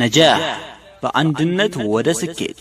ነጃህ በአንድነት ወደ ስኬት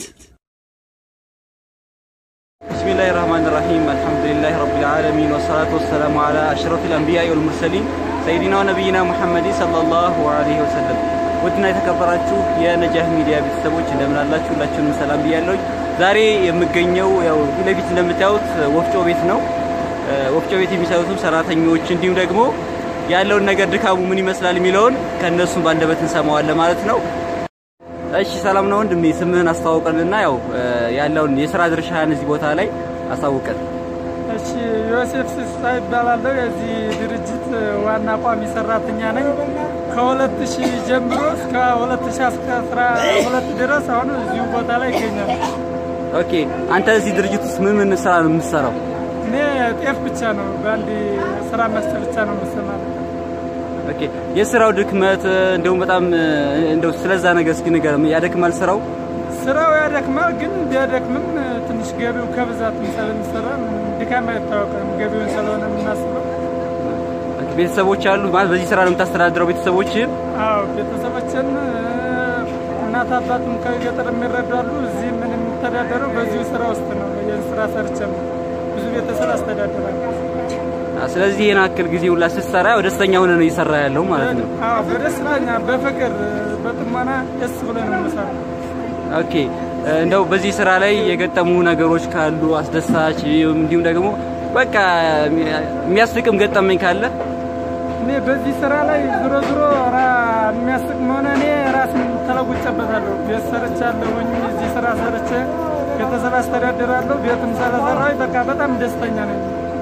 ብስሚላህ ራህማን ራሂም አልሐምዱሊላህ ረቢል ዓለሚን ወሰላቱ ወሰላሙ ዓላ አሽረፊል አንቢያኢ ወልሙርሰሊን ሰይዲና ወነቢይና ሙሐመድን ሰለላሁ ዐለይሂ ወሰለም። ውድና የተከበራችሁ የነጃህ ሚዲያ ቤተሰቦች እንደምን አላችሁ? ሁላችሁንም ሰላም ብያለሁ። ዛሬ የምገኘው ያው ፊት ለፊት እንደምታዩት ወፍጮ ቤት ነው። ወፍጮ ቤት የሚሰሩትም ሰራተኞች እንዲሁም ደግሞ ያለውን ነገር ድካሙ ምን ይመስላል የሚለውን ከእነሱ ባንደበት እንሰማዋለን ማለት ነው። እሺ ሰላም ነው ወንድሜ፣ ስምህን አስተዋውቀንና ያው ያለውን የስራ ድርሻህን እዚህ ቦታ ላይ አሳውቀን። እሺ ዮሴፍ ስሳ ይባላለሁ። የዚህ ድርጅት ዋና ቋሚ ሰራተኛ ነኝ። ከሁለት ሺህ ጀምሮ እስከ ሁለት ሺህ አስራ ሁለት ድረስ አሁን እዚሁ ቦታ ላይ ይገኛል። ኦኬ፣ አንተ እዚህ ድርጅት ውስጥ ምን ምን ስራ ነው የምትሰራው? እኔ ጤፍ ብቻ ነው በአንድ ስራ መስጠት ብቻ ነው የምሰማለው። ኦኬ፣ የስራው ድክመት እንደውም በጣም እንደው ስለዛ ነገር እስኪ ንገረን። ያደክማል ስራው? ስራው ያደክማል፣ ግን ቢያደክምም ትንሽ ገቢው ከብዛት ስለሚሰራ ድካም አይታወቅም። ገቢውን ስለሆነ የምናስበው። ቤተሰቦች አሉ ማለት በዚህ ስራ ነው የምታስተዳድረው ቤተሰቦችህን? አዎ ቤተሰቦችን እናት አባትም ከገጠር የሚረዳሉ። እዚህ ምን የሚተዳደረው በዚሁ ስራ ውስጥ ነው። ይህን ስራ ሰርቼ ነው ብዙ ቤተሰብ አስተዳድራለሁ። ስለዚህ ይህን አክል ጊዜ ሁላ ስትሰራ ያው ደስተኛ ሆነ ነው እየሰራ ያለው ማለት ነው። አዎ በደስታኛ በፍቅር በጥሞና ደስ ብሎ ነው የምሰራው። ኦኬ እንደው በዚህ ስራ ላይ የገጠሙ ነገሮች ካሉ አስደሳች፣ እንዲሁም ደግሞ በቃ የሚያስቅም ገጠመኝ ካለ እኔ በዚህ ስራ ላይ ዞሮ ዞሮ የሚያስቅ መሆነ እኔ ራስን ተለውጬበታለሁ። ቤት ሰርቻለሁኝ። እዚህ ስራ ሰርቼ ቤተሰብ አስተዳድራለሁ። ቤትም ስለሰራሁ በቃ በጣም ደስተኛ ነኝ።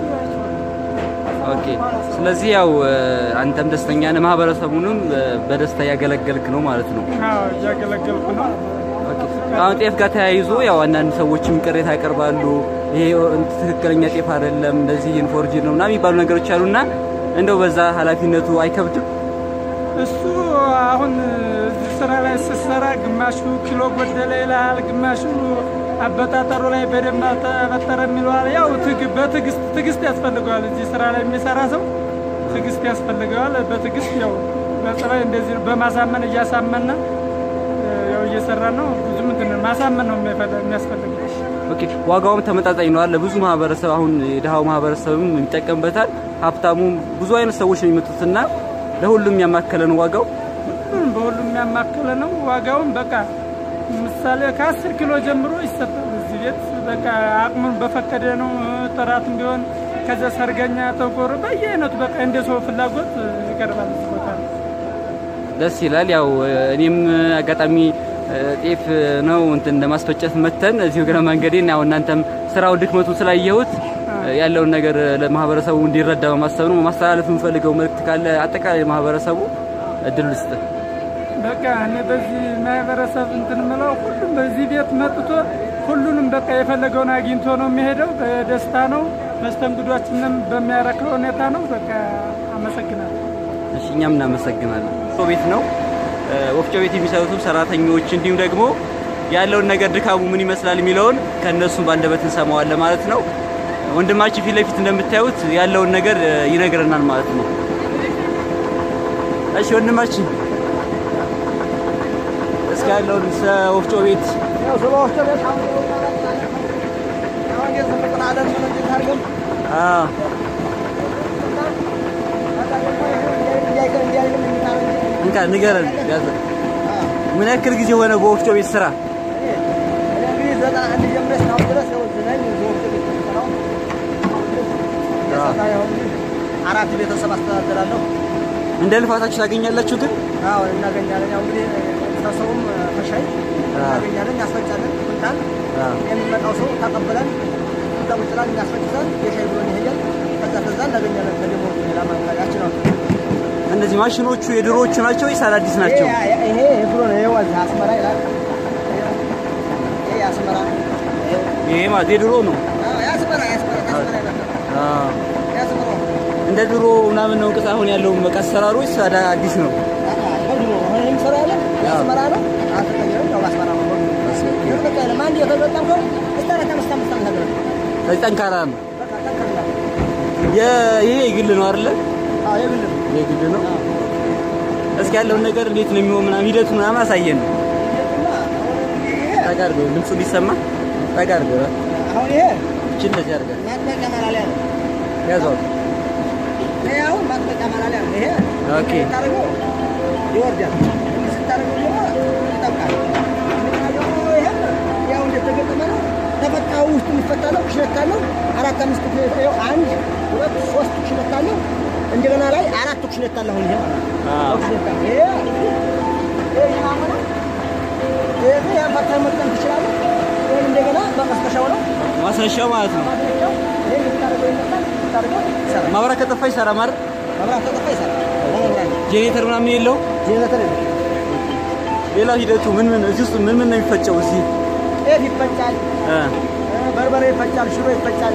ኦኬ ስለዚህ ያው አንተም ደስተኛ ነህ፣ ማህበረሰቡንም በደስታ እያገለገልክ ነው ማለት ነው። አዎ እያገለገልኩ ነው። አሁን ጤፍ ጋር ተያይዞ ያው አንዳንድ ሰዎችም ቅሬታ ያቀርባሉ። ይሄ ትክክለኛ ጤፍ አይደለም፣ እንደዚህ ኢንፎርጅን ነው ምናምን የሚባሉ ነገሮች አሉና እንደው በዛ ኃላፊነቱ አይከብድም? እሱ አሁን እዚህ ስራ ላይ ስትሰራ ግማሹ ኪሎ ጎደለ ይልሃል፣ ግማሹ አበጣጠሩ ላይ በደንብ አልተበጠረ የሚለዋል። ያው በትዕግስት ትዕግስት ያስፈልገዋል። እዚህ ስራ ላይ የሚሰራ ሰው ትዕግስት ያስፈልገዋል። በትዕግስት ያው በጸባይ እንደዚህ በማሳመን እያሳመና ያው እየሰራ ነው። ብዙ ምንድን ማሳመን ነው የሚያስፈልገው። ኦኬ ዋጋውም ተመጣጣኝ ነው አለ ብዙ ማህበረሰብ አሁን የድሃው ማህበረሰብም ይጠቀምበታል። ሀብታሙም ብዙ አይነት ሰዎች ነው የሚመጡትና ለሁሉም ያማከለ ነው ዋጋው። ሁሉም በሁሉም ያማከለ ነው ዋጋውም በቃ ምሳሌ ከአስር ኪሎ ጀምሮ ይሰጣል እዚህ ቤት በቃ አቅሙን በፈቀደ ነው። ጥራትም ቢሆን ከዚያ ሰርገኛ ተጎር በየአይነቱ በቃ እንደ ሰው ፍላጎት ይቀርባል እዚህ ቦታ ላይ። ደስ ይላል። ያው እኔም አጋጣሚ ጤፍ ነው እንትን ለማስፈጨት መተን እዚሁ እግረ መንገዴን ያው እናንተም ስራው ድክመቱ ስላየሁት ያለውን ነገር ለማህበረሰቡ እንዲረዳ በማሰብ ነው። ማስተላለፍ የምፈልገው መልእክት ካለ አጠቃላይ ማህበረሰቡ እድል ልስጥ። በቃ እኔ በዚህ ማህበረሰብ እንትን ምለው ሁሉም በዚህ ቤት መጥቶ ሁሉንም በቃ የፈለገውን አግኝቶ ነው የሚሄደው። በደስታ ነው። መስተንግዷችንም በሚያረካ ሁኔታ ነው። በቃ አመሰግናለሁ። እሺ እኛም እናመሰግናለን። ወፍጮ ቤት ነው። ወፍጮ ቤት የሚሰሩትም ሰራተኞች እንዲሁም ደግሞ ያለውን ነገር ድካሙ ምን ይመስላል የሚለውን ከእነሱ ባንደበት እንሰማዋለን ማለት ነው። ወንድማችን ፊት ለፊት እንደምታዩት ያለውን ነገር ይነግረናል ማለት ነው። እሺ ወንድማችን እስኪ ያለውን ወፍጮ ቤት እንካ ንገረን። ያዘ ምን ያክል ጊዜ ሆነ በወፍጮ ቤት ስራ? አራት ቤተሰብ አስተዳድራለሁ። እንደ ልፋታችሁ ታገኛላችሁ ግን? አዎ እናገኛለን። ያው እንግዲህ ቤተሰቡም ተሻይ እናገኛለን፣ እናስፈጫለን። ኩንታል የሚመጣው ሰው ተቀብለን እዛ ቁጭ ብለን እናስፈጭተን የሻይ ብሎን ይሄዳል። ከዛ ከዛ እናገኛለን። ከደሞ ሌላ ማካያችን ነው። እነዚህ ማሽኖቹ የድሮዎቹ ናቸው ወይስ አዳዲስ ናቸው? ይሄ የድሮ ነው። ይሄ ወዝ አስመራ ይላል። ይሄ አስመራ ይሄ ማለት የድሮ ነው። ያስመራ ያስመራ ያስመራ ይላል። ያስመራ እንደ ድሮ ምናምን ነው እንቅስ አሁን ያለው በቃ አሰራሩ ወይስ አዲስ ነው? ድሮ ነው የሚሰራ ያለ ያስመራ ነው። አልተቀየረም። ያው አስመራ ነው። ይሄ በቃ ለማን የተጠቀምከው እስከ አራት አምስት አምስት ዓመት ነገር ስለዚህ ጠንካራ ነው። በቃ ጠንከር ይሄ የግል ነው አይደለ? አዎ የግል ነው። የግል ነው። እስኪ ያለውን ነገር እንዴት ነው የሚሆን ምናምን ሂደቱ ምናምን አሳየን ነው። ጠጋ አድርገው ድምፁ ሊሰማ ጠጋ አድርገው አሁን ይሄ እቺ እንደዚህ አድርገህ ማጥበቂያ ማላሊያ ነው። ያዘው። ይሄ አሁን ማጥበቂያ ማላሊያ ነው። ይሄ ኦኬ ስታደርገው ይወርዳል። እንዲህ ስታደርገው ደግሞ ይጠብቃል። እንደገና ደግሞ ይሄም ያው እንደተገጠመ ነው። ተፈታው ውስጥ የሚፈታ ነው። ክሽነት አለው። አራት አምስት ክሽነት ይኸው አንድ ሁለት ሶስት ክሽነት አለው። እንደገና ላይ አራት ክሽነት አለ። አሁን ይሄ አዎ። ክሽነት አለ። ይሄ ይሄ ይሄ ነው። ይሄ ያፈታ መጠን ትችላለህ። ወይም እንደገና በቀስቀሻው ነው ማስነሻው ማለት ነው። ማስነሻው ይሄ የምታደርገው ይመጣል። የምታደርገው ይሰራል። ማብራት ከጠፋ ይሰራ ማለት መብራት ከጠፋ ይሰራል። በመብራት ነው። ጄኔሬተር ምናምን የለው። ጄኔሬተር የለም። ሌላው ሂደቱ ምን ምን እዚህ ውስጥ ምን ምን ነው የሚፈጨው እዚህ ጤፍ ይፈጫል፣ እ በርበሬ ይፈጫል፣ ሽሮ ይፈጫል።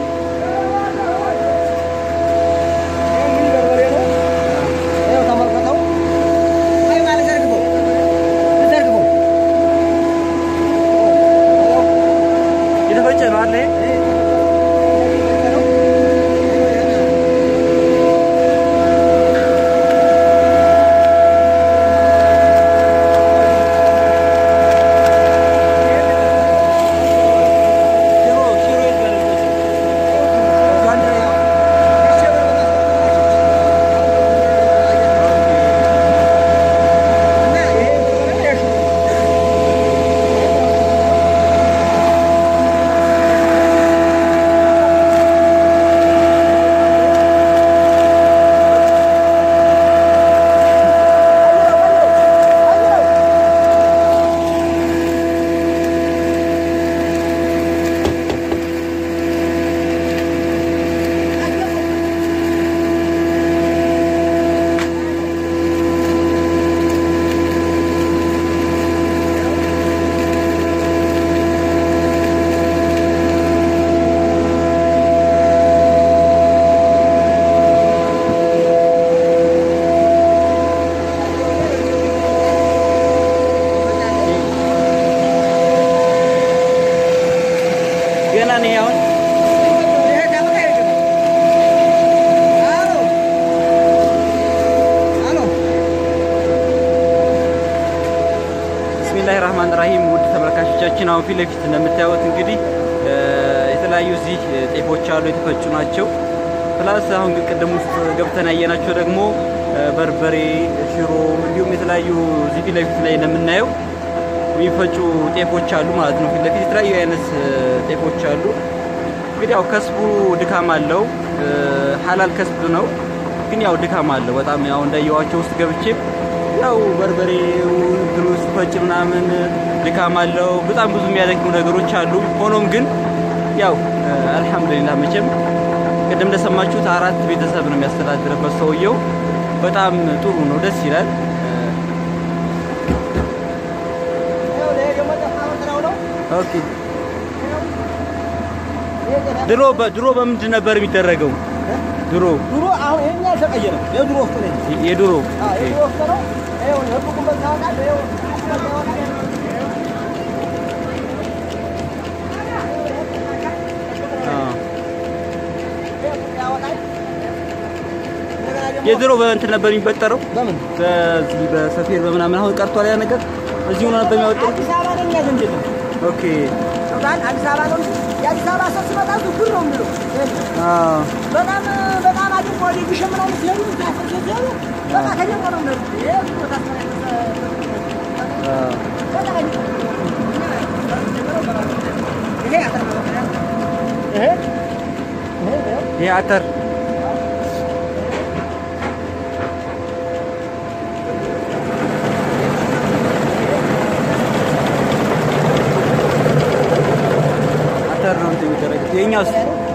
ይሄ ምን በርበሬ ነው? ይኸው ተመልከተው። አይ ማለት ዘርግፈው፣ ዘርግፈው። የተፈጨ ነው አለ ይሄ? ይሄ የተፈጨ ነው። ሽሮ ሽሮ የት ጋር ነው የሚፈጨው? እዚሁ አንድ ላይ ነው? እና ይሄ የተፈጨ የሽሮ ገና ነው አሁን ይሄ ዳመቃ ይገባል። አሎ አሎ ብስሚላህ ራህማን ራሂም ውድ ተመልካቾቻችን አሁን ፊት ለፊት እንደምታዩት እንግዲህ እ፣ የተለያዩ እዚህ ጤፎች አሉ የተፈጩ ናቸው። ፕላስ አሁን ግን ቅድም ውስጥ ገብተን ያየናቸው ደግሞ እ፣ በርበሬ፣ ሽሮ እንዲሁም የተለያዩ እዚህ ፊት ለፊት ላይ እንደምናየው የሚፈጩ ጤፎች አሉ ማለት ነው። ፊት ለፊት የተለያዩ አይነት እ፣ ጤፎች አሉ። እንግዲህ ያው ከስቡ ድካም አለው። እ፣ ሀላል ከስብ ነው፣ ግን ያው ድካም አለው በጣም ያው እንዳየዋቸው ውስጥ ገብቼ ያው በርበሬው እንትኑ ሲፈጭ ምናምን ድካም አለው። በጣም ብዙ የሚያደክሙ ነገሮች አሉ። ሆኖም ግን ያው እ፣ አልሐምዱሊላህ መቼም ቅድም እንደሰማችሁት አራት ቤተሰብ ነው የሚያስተዳድርበት ሰውየው። በጣም ጥሩ ነው፣ ደስ ይላል። እ፣ ይኸው ይሄ ደግሞ ጠፋ መጥራው ነው። ኦኬ ይሄ ጠፋ ድሮ በ- ድሮ በምንድን ነበር የሚደረገው? ድሮ ድሮ አሁን ይሄኛ አልተቀየረም። የድሮ ወፍጮ ነው። ይሄ። የድሮ አዎ የድሮ ወፍጮ ነው። ይኸው ህጉ ቁመት ታወቃለህ። ይኸው አዎ። ያወጣል። እንደገና ደግሞ የድሮ በእንትን ነበር የሚበጠረው በምን በዚህ በሰፌድ በምናምን አሁን ቀርቷል ያ ነገር እዚሁ ነበር የሚያወጣው አዲስ አበባ ነው እኛ ዘንድ የለም። ኦኬ ሱዳን አዲስ አበባ ነው እንጂ የአዲስ አበባ ሰው ሲመጣ ዝጉር ነው የሚለው። አዎ በጣም በጣም አድርጎ ሊግሽ ምናምን ሲሄዱ ሲያፈርሱ ሲሄዱ በቃ ከጀመ ነው የሚሄዱ። ይሄ ቦታ አዎ በቃ ከጀመ ይሄ አተር ማበጠሪያ ነው። ይሄ ይሄ ይኸው ይሄ አተር አተር ነው እንትን የሚደረገው የኛውስ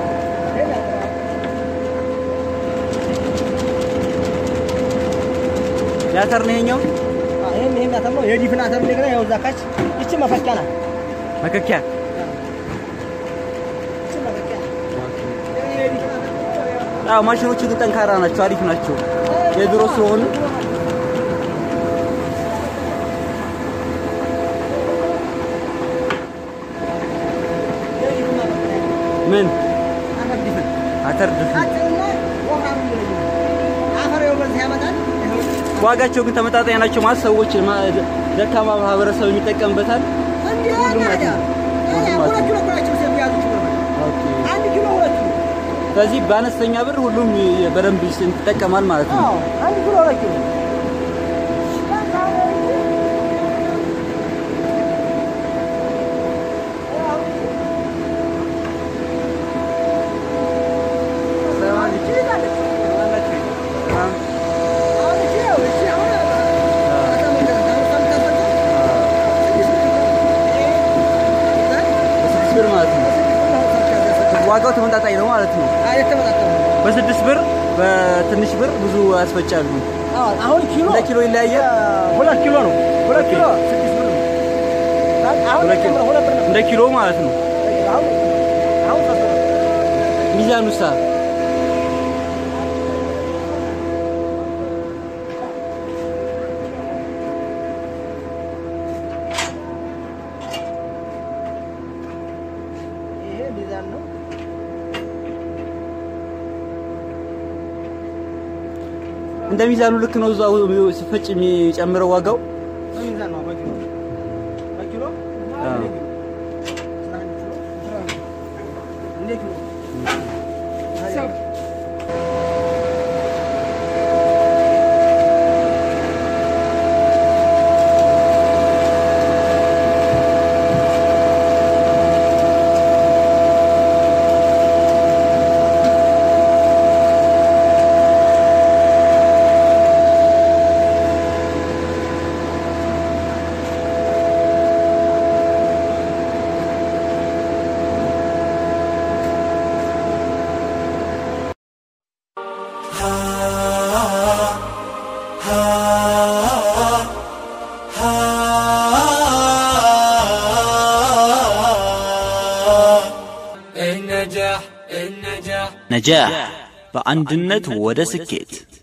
የአተር ነው ይሄኛው ይሄም ይሄም አተር ነው። የዲፍን አተር እንደገና ያው እዛ ካች ይቺ መፈኪያ ናት። መከኪያ ይቺ መፈኪያ ናት። ይሄ የዲፍን አተር ነው። ያው አዎ ማሽኖቹ ግን ጠንካራ ናቸው አሪፍ ናቸው የድሮ ስለሆኑ የዲፍን ማበጠሪያ ምን አተር ዲፍን አተር ድፍ ቀጭንና ወፍራም የሚለይ ነው። አፈር ይኸው በዚህ ያመጣል። ይኸው ዋጋቸው ግን ተመጣጣኝ ናቸው ማለት ሰዎች ማ- ደካማ ማህበረሰብ የሚጠቀምበታል። እንዴ ሁሉም ታዲያ ናቸው። ታዲያ ሁሉም ሁለት ኪሎ እኮ ናቸው ሴት የያዙት ብር አንድ ኪሎ ሁለት ኪሎ ስለዚህ በአነስተኛ ብር ሁሉም በደንብ ይጠቀማል ማለት ነው። አዎ አንድ ኪሎ ሁለት ኪሎ በስድስት ብር ማለት ነው። ዋጋው ተመጣጣኝ ነው ማለት ነው። በስድስት ብር በትንሽ ብር ብዙ ያስፈጫሉ። አሁን ኪሎ እንደ ኪሎ ይለያያል። ሁለት ኪሎ ነው። ሁለት ኪሎ ስድስት ብር ነው። አሁን ሁለት ኪሎ ሁለት ብር ነው። እንደ ኪሎ ማለት ነው። አሁን አሁን ሶስት ብር ነው። ሚዛኑሳ ይሄ ሚዛን ነው። እንደ ሚዛኑ ልክ ነው። እዛው ሲፈጭ የሚጨምረው ዋጋው በሚዛን ነው። በኪሎ በኪሎ አዎ። እንደ ኪሎ ነጃህ በአንድነት ወደ ስኬት